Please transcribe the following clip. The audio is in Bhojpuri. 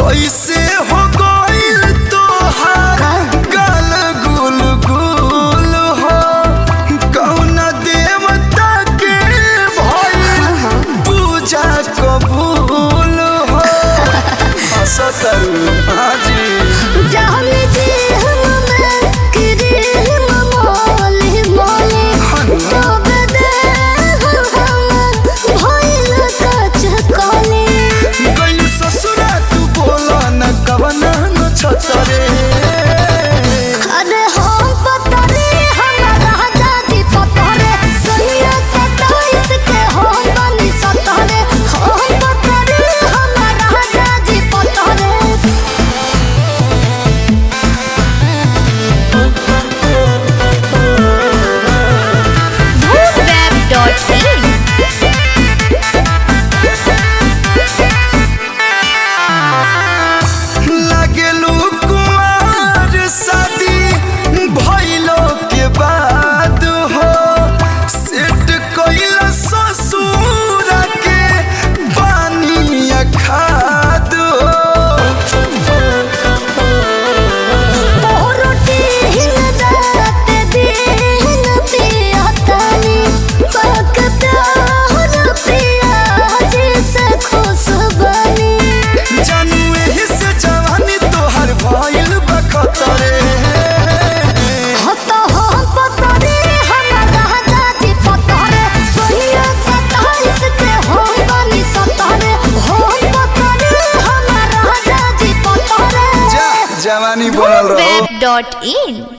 कैसे हो गइल तोहार गाल गुल गुल हो कौन देवता के भइल पूजा कबूल हो हंसतरू हाजी जाने दे हम मैं किरे ममोले मोले तब दे हम भइल कच कोले गइल ससुरा तू बोला न कवना न छतरे अरे हम पतरे हमारा दादी पतरे सैया सताइस के हम बनी सतरे हम पतरे हमारा दादी पतरे Web.in लागेलू कुमार शादी भइलो के बाद हो सेट कइल ससुर के पानी खाद रोटी हिन रात दिन पिया तानी बकता हर पिया जैसे खुश बनी जानू एही से जवानी तोहर भइल बखतरे हतो हम पतरे हमारा दादी पतरे सोहिया सताइस के हम बनी सतरे हम पतरे हमारा दादी पतरे जा जवानी बनल रहो Web.in